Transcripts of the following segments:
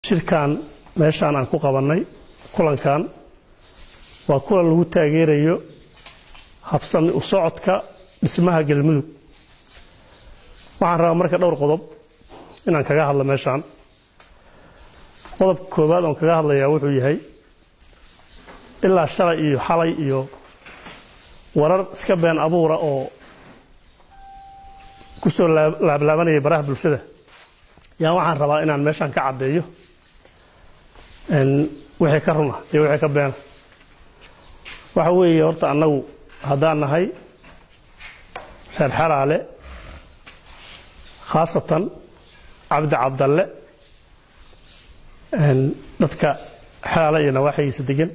shirkan meeshaan aan ku qabannay kulankan waa kulan lagu taageerayo habsami u socodka dhismaha galmudug waxaan rabaa marka dhowr qodob inaan kaga hadlo meeshaan qodobka koowaad oon kaga hadlayaa wuxuu yahay ilaa shalay iyo xalay iyo warar iska been abuura oo ku soo laablaabanaya baraha bulshada yaa waxaan rabaa inaan meeshaan ka caddeeyo wixii ka runa iyo wixii ka beena waxa weeye horta annagu haddaan nahay reer xalaale khaasatan cabdi cabdalle dadka xalaale iyo nawaaxigiisa degan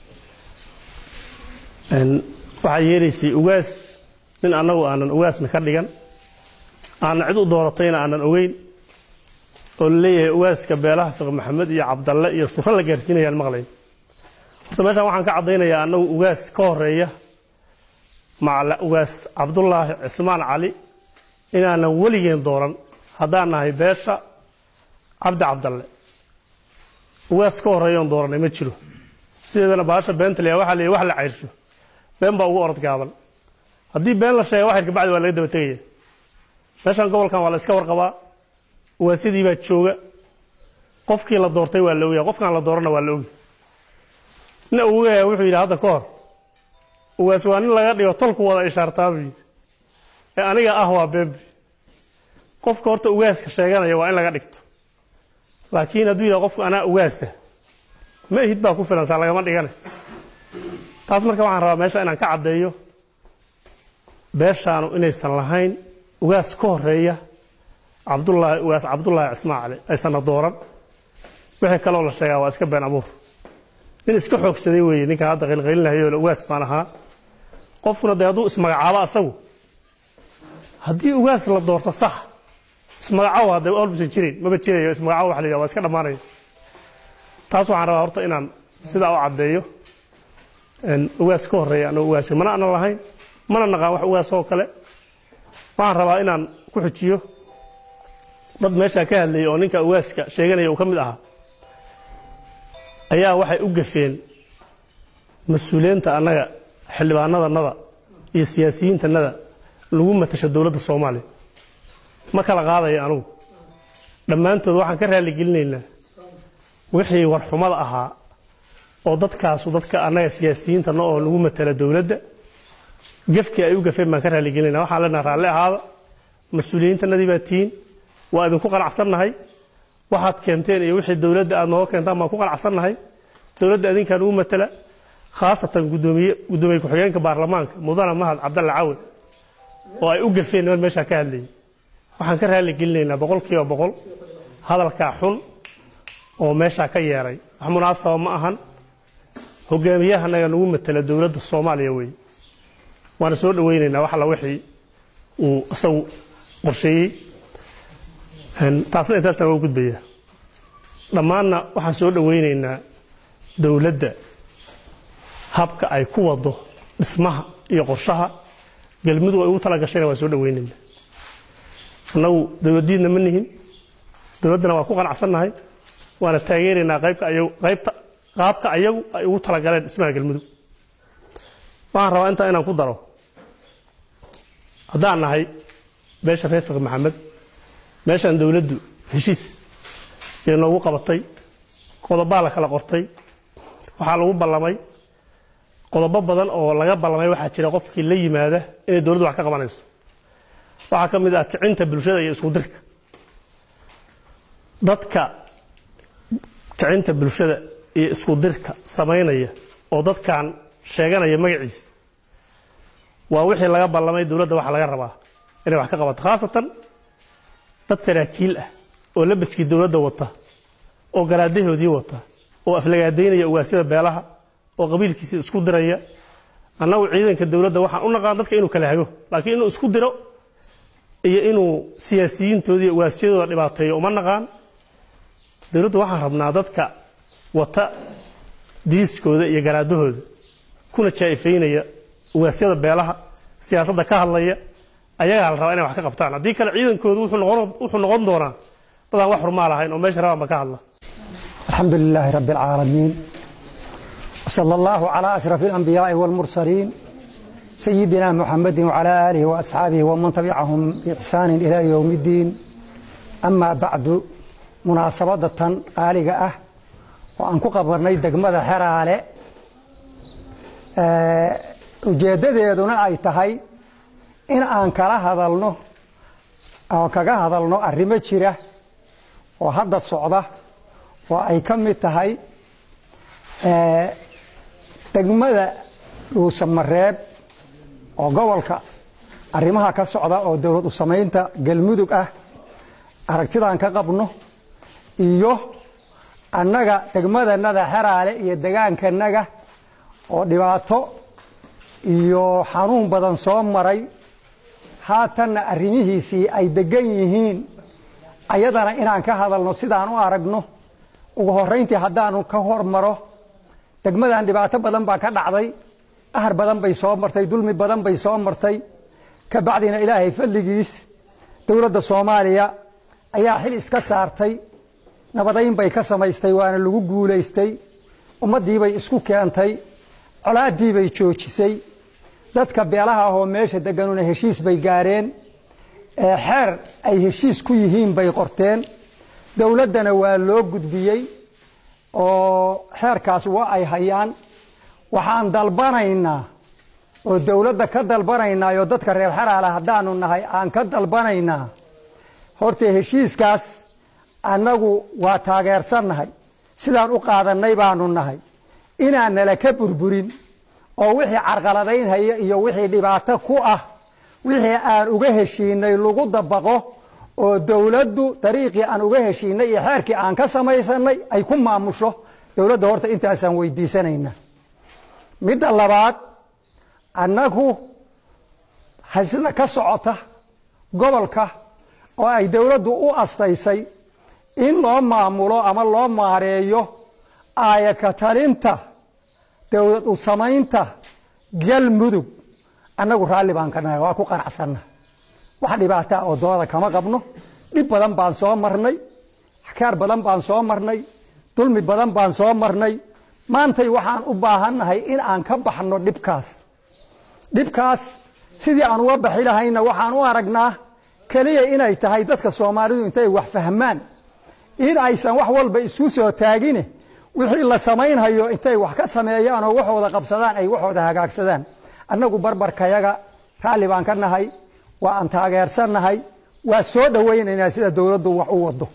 waxaa yeelaysay ugaas nin annagu aanan ugaasna ka dhigan aanan cid u dooratayna aanan ogeyn oo la leeyahay ugaaska beelaha fiq maxamed iyo cabdalle iyo suro la gaarsiinayaan maqlayn horta meeshaan waxaan ka caddaynayaa annagu ugaas ka horeeya macala ugaas cabdulaahi cismaan cali inaanan weligeen dooran haddaan nahay beesha cabdi cabdalle ugaas ka horeeyoon dooranay ma jiro sideedana baasha beentaliya waxaa leeyahy wax la cayrsho been baa ugu orod gaaban haddii been la sheega waxyar kabacdi waa laga daba tegaya meeshaan gobolkan waa la iska warqabaa ugaasyadii baa jooga qofkii la doortay waa la ogaya qofkaan la doorana waa la ogi nin awogaya wuxuu yidhi hadda ka hor ugaas waa nin laga dhigo tolku wada ishaartaabuyi ee aniga ah waa beenbi qofka horta ugaaska sheeganaya waa in laga dhigto laakiin hadduu yidhaha qofku anaa ugaasa ma ihid baa ku filan saa lagama dhigane taas marka waxaan rabaa meesha inaan ka caddeeyo beeshaanu inaysan lahayn ugaas ka horeeya cabdulaahi ugaas cabdulaahi cismaan cali aysanna dooran wixii kaloo la sheegaa waa iska been abuur nin iska xoogsaday weeye ninkan hadda qaylqaylinahayoo ugaas baan ahaa qofkuna dee hadduu ismagacaabo asagu haddii ugaas la doorto sax ismagacaabo hadda olbusan jirin maba jirayo ismagacaabo waxa la yidhaha waa iska dhammaanaya taas waxaan rabaa horta inaan sidaa u caddeeyo ugaas ka horeeya anoo ugaasa mana ana lahayn mana naqaan wax ugaas oo kale waxaan rabaa inaan ku xujiyo dad meeshaa ka hadlayay oo ninka ugaaska sheeganaya uu ka mid ahaa ayaa waxay u gafeen mas-uuliyiinta annaga xildhibaanadanada iyo siyaasiyiintanada lagu matasha dowladda soomaaliya ma kala qaadaya anugu dhammaantood waxaan ka raalligelinaynaa wixii warxumada ahaa oo dadkaasu dadka annaga siyaasiyiintana oo lagu matala dowladda gafkii ay u gafeen baan ka raalligelinayna waxaan leenaha raalli ahaada mas-uuliyiintanadii baa tihiin waa idinku qanacsannahay waxaad keenteen iyo wixii dowladda aad nooga keentaan baan ku qanacsannahay dowladda adinkaan ugu matala khaasatan gudoomiye guddoomiye ku-xigeenka baarlamaanka mudana mahad cabdalle cawe oo ay u gafeen niman meeshaa ka hadlayay waxaan ka raalli gelinaynaa boqol kiiba boqol hadalkaa xun oo meeshaa ka yeeray wax munaasaba ma ahan hogaamiyahanaga nagu matala dowladda soomaaliya wey waana soo dhaweynaynaa wax alla wixii uu isagu qorsheeyey taasna intaasaan waa gudbaya dhammaanna waxaan soo dhaweynaynaa dowladda habka ay ku wado dhismaha iyo qorshaha galmudug ay ugu tala gashayna waan soo dhaweynaynaa annagu dowladdiidna ma nihin dowladdana waa ku qanacsannahay waana taageeraynaa qaybka ayagu qaybta qaabka ayagu ay ugu talagaleen dhismaha galmudug waxaan rabaa intaa inaan ku daro haddaan nahay beesha reer fiq maxamed meeshaan dowladdu heshiis iyo noogu qabatay qodobaa la kala qortay waxaa lagu ballamay qodobo badan oo laga ballamay waxaa jira qofkii la yimaada inay dowladdu wax ka qabanayso waxaa ka mid ah kicinta bulshada iyo isku dirka dadka kicinta bulshada iyo isku dirka samaynaya oo dadkan sheeganaya magaciisa waa wixii laga ballamay dowladda waxa laga rabaa inay wax ka qabato khaasatan dad saraakiil ah oo labaskii dowladda wata oo garaadahoodii wata oo aflagaadaynaya ugaasyada beelaha oo qabiilkiisii isku diraya annagu ciidanka dowladda waxaan u naqaan dadka inuu kala hago laakiin inuu isku diro iyo inuu siyaasiyiintoodii ugaasyadooda dhibaateeyo uma naqaan dowladda waxaan rabnaa dadka wata diiskooda iyo garaadahooda kuna jaa'ifaynaya ugaasyada beelaha siyaasadda ka hadlaya ayagaa la rabaa inay wax ka qabtaan haddii kale ciidankoodu wuxuu noqon wuxuu noqon doonaa dadaan wax xurmaa lahayn oo meesha rabaanba ka hadla الحمد لله رب العالمين صلى الله على أشرف الأنبياء والمرسلين سيدنا محمد وعلى آله وأصحابه ومن تبعهم بإحسان إلى يوم الدين أما بعد مناسبة قالقة أه وأن كقبرني دقمة حرالة ujeeddadeeduna ay tahay in aan kala hadalno oo kaga hadalno arrimo jira oo hadda socda oo ay ka mid tahay degmada dhuusamareeb oo gobolka arrimaha ka socda oo dowlad u samaynta galmudug ah aragtidaan ka qabno iyo annaga degmadanada xeraale iyo degaankanaga oo dhibaato iyo xanuun badan soo maray haatanna arrimihiisii ay degan yihiin ayadana inaan ka hadalno sidaan u aragno ugu horrayntii haddaanu ka hormaro degmadan dhibaato badan baa ka dhacday ahar badan bay soo martay dulmi badan bay soo martay ka bacdina ilaahay fadligiis dowladda soomaaliya ayaa xil iska saartay nabadayn bay ka samaystay waana lagu guulaystay ummaddiibay isku keentay colaaddiibay joojisay dadka beelaha ahoo meesha deganuna heshiis bay gaareen xeer ay heshiis ku yihiin bay qorteen dowladdana waa loo gudbiyey oo xeerkaas waa ay hayaan waxaan dalbanaynaa oo dowladda ka dalbanaynaa oo dadka reer xeraala haddaanu nahay aan ka dalbanaynaa horta heshiiskaas annagu waa taageersannahay sidaan u qaadannay baanu nahay inaan nala ka burburin oo wixii carqaladaynhaya iyo wixii dhibaato ku ah wixii aan uga heshiinay lagu dabaqo oo dowladdu dariiqii aan uga heshiinay iyo xeerkii aan ka samaysanay ay ku maamusho dowladda horta intaasaan weydiisanayna midda labaad annagu hasida ka socota gobolka oo ay dowladdu u astaysay in loo maamulo ama loo maareeyo aayaka talinta dowlad u samaynta galmudug annagu raalli baan ka nahay waa ku qanacsanna wax dhibaataa oo dooda kama qabno dhib badan baan soo marnay xakaar badan baan soo marnay dulmi badan baan soo marnay maantay waxaan u baahannahay in aan ka baxno dhibkaas dhibkaas sidii aan uga baxi lahayna waxaan u aragnaa keliya inay tahay dadka soomaalidu intay wax fahmaan in aysan wax walba isku soo taagine wixii la samaynhayo intay wax ka sameeyaan oo waxooda qabsadaan ay waxooda hagaagsadaan annagu barbarkayaga raalli baan ka nahay waa aan taageersannahay waa soo dhowaynaynaa sida dowladdu wax u wado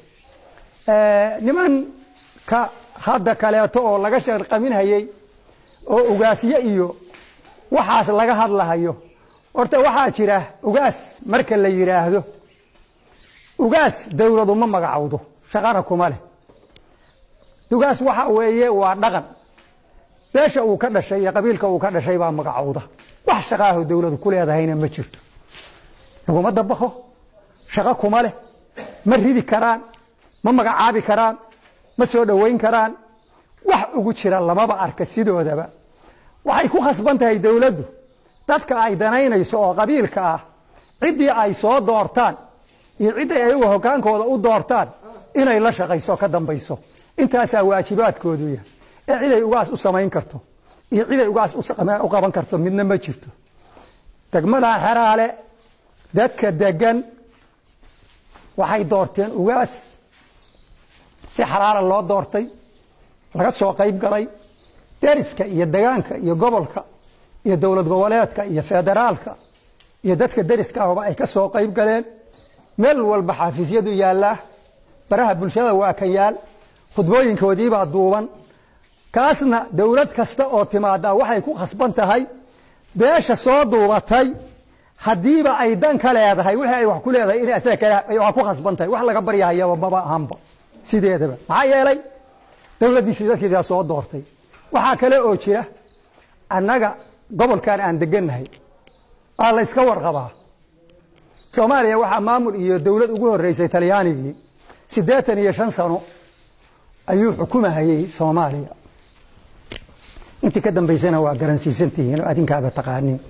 nimanka hadda kaleeto oo laga sharqaminhayey oo ugaasyo iyo waxaas laga hadlahayo horta waxaa jira ugaas marka la yidhaahdo ugaas dowladu ma magacowdo shaqana kuma leh ugaas waxa weeye waa dhaqan beesha uu ka dhashay iyo qabiilka uu ka dhashay baa magacowda wax shaqaaho dowladu ku leedahayna ma jirto laguma dabaqo shaqo kuma leh ma ridi karaan ma magacaabi karaan ma soo dhowayn karaan wax ugu jira lamaba arka sidoodaba waxay ku khasban tahay dowladdu dadka ay danaynayso oo qabiilka ah ciddii ay soo doortaan iyo cidday ayagu hogaankooda u doortaan inay la shaqayso ka dambayso intaasaa waajibaadkoodu yahay ee ciday ugaas u samayn karto iyo ciday ugaas u qaban karto midna ma jirto degmada xeraale dadka degan waxay doorteen ugaas si xaraara loo doortay laga soo qayb galay deriska iyo degaanka iyo gobolka iyo dowlad goboleedka iyo federaalka iyo dadka deriska ahba ay ka soo qayb galeen meel walba xaafiisyadu yaallaa baraha bulshada waa ka yaal khudbooyinkoodiibaa duuban kaasna dowlad kasta oo timaada waxay ku khasban tahay beesha soo duubatay haddiiba ay dan ka leedahay wixii ay wax ku leedahay in asaga kale waa ku khasban tahay wax laga baryahayaba maba ahanba sideedaba maxaa yeelay dowladdiisii dadkiidaa soo doortay waxaa kale oo jira annaga gobolkan aan degannahay waa la yska warqabaa soomaaliya waxaa maamul iyo dowlad ugu horreysay talyaanigii siddeetan iyo shan sano ayuu xukumahayey soomaaliya intii ka dambaysana waa garansiisantihiin oo adinkaaba taqaaniin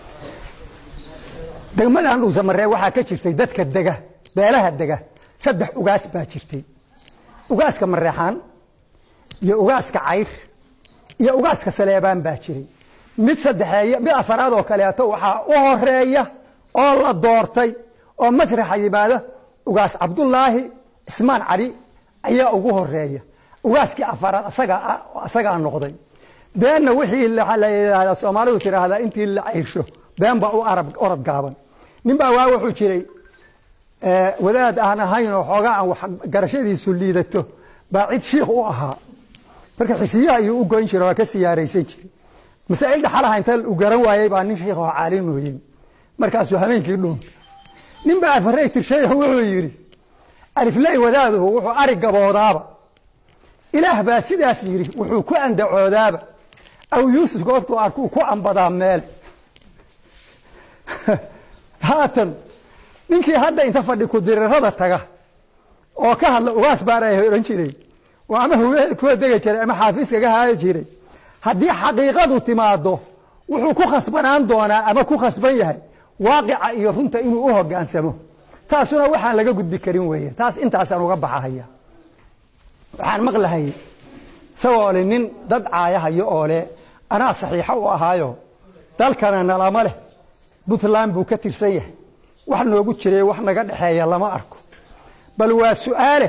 degmadan dhuusamaree waxaa ka jirtay dadka dega beelaha dega saddex ugaas baa jirtay ugaaska mareexaan iyo ugaaska cayr iyo ugaaska saleebaan baa jiray mid saddexeeya mid afaraad oo kaleeto waxaa u horeeya oo la doortay oo masraxa yimaado ugaas cabdulaahi cismaan cali ayaa ugu horeeya ugaaskii afaraad asagaa noqday beenna wixii la yidhaahdaa soomaalidu tiraahdaa intii la cayrsho been baa u arab orad gaaban nin baa waa wuxuu jiray wadaad aan ahayn oo xoogaa aan wax garashadiisu liidato baa cid shiikh u ahaa marka xisiyaha ayuu u goyn jira waa ka siyaaraysan jiray masaa'il dhaxalaha inta u garan waayey baa nin shiikh oo caalim mooyey markaasuu habeenkii dhuunta nin baa afarey tirshay oo wuxuu yidhi alifley wadaaduhu wuxuu ari gaboodaaba ilaah baa sidaas yidhi wuxuu ku andacoodaaba aw yuusuf goortuu arkuu ku ambadaa meel haatan ninkii hadda inta fadhi kudirirada taga oo ka hadla ugaas baana odhan jiray oo ama haweened kuwa degi jiray ama xaafiiskaga haadi jiray haddii xaqiiqadu timaado wuxuu ku khasbanaan doonaa ama ku khasban yahay waaqica iyo runta inuu u hogaansamo taasuna waxaan laga gudbi karin weeye taas intaasaan uga baxahaya waxaan maqlahay isagoo le nin dad caayahayo oo le anaa saxiixo u ahaayo dalkana nalama leh puntland buu ka tirsan yahay wax noogu jiray wax naga dhexeeya lama arko bal waa su'aale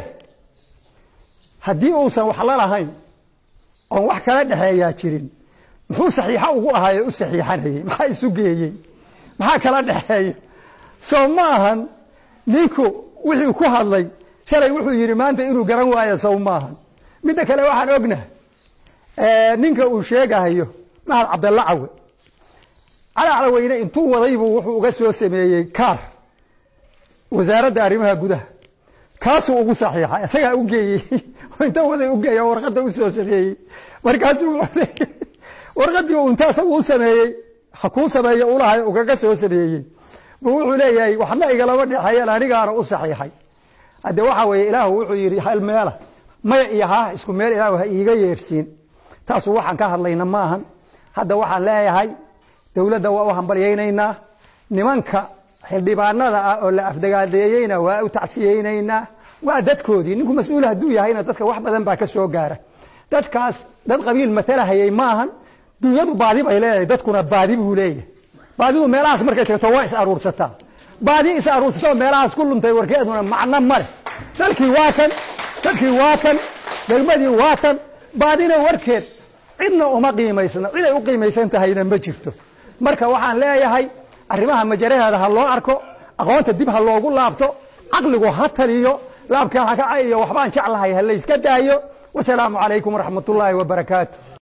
haddii uusan wax la lahayn oon wax kala dhexeeyaa jirin muxuu saxiixo ugu ahaayo u saxiixanayey maxaa isu geeyey maxaa kala dhexeeya soo ma ahan ninku wixii ku hadlay shalay wuxuu yidhi maanta inuu garan waayo sow maahan midda kale waxaan ognahay ninka uu sheegahayo mahad cabdalla cawe cali calaweyne intuu wadaybuu wuxuu uga soo sameeyey kaar wasaaradda arrimaha gudaha kaasuu ugu saxiixay isagaa u geeyey inta waday u geeya warqadda u soo sameeyey markaasuu warqaddii uu inta isagu u sameeyey ha kuu sameeyo ulahay ugaga soo sameeyey buu wuxuu leeyahay waxna igalama dhexeeyeen anigaana u saxiixay hadde waxa weeye ilaahu wuxuu yidhi hal meela maya iyo haa isku meel ilaahu ha iiga yeersiin taasu waxaan ka hadlayna maahan hadda waxaan leeyahay dowladda waa u hambalyaynaynaa nimanka xildhibaanada ah oo la afdagaadeeyeyna waa u tacsiyeynaynaa waa dadkoodii ninku mas-uul hadduu yahayna dadka wax badan baa ka soo gaara dadkaas dad qabiil matalahayay maahan dunyadu baadi bay leedahay dadkuna baadi buu leeyahay baadidu meelahaas markay tagto waa is aruursataa baadi is aruursatoo meelahaas ku luntay warkeeduna macno ma leh dalkii waa kan dadkii waa kan degmadii waa tan baadina warkeed cidna uma qiimaysna ciday u qiimaysan tahayna ma jirto marka waxaan leeyahay arrimaha majaraheeda ha loo arko aqoonta dib ha loogu laabto caqligu ha taliyo laabkaan ha ka cayiyo waxbaan jeclahay ha layska daayo wasalaamu calaykum waraxmat ullaahi wabarakaatu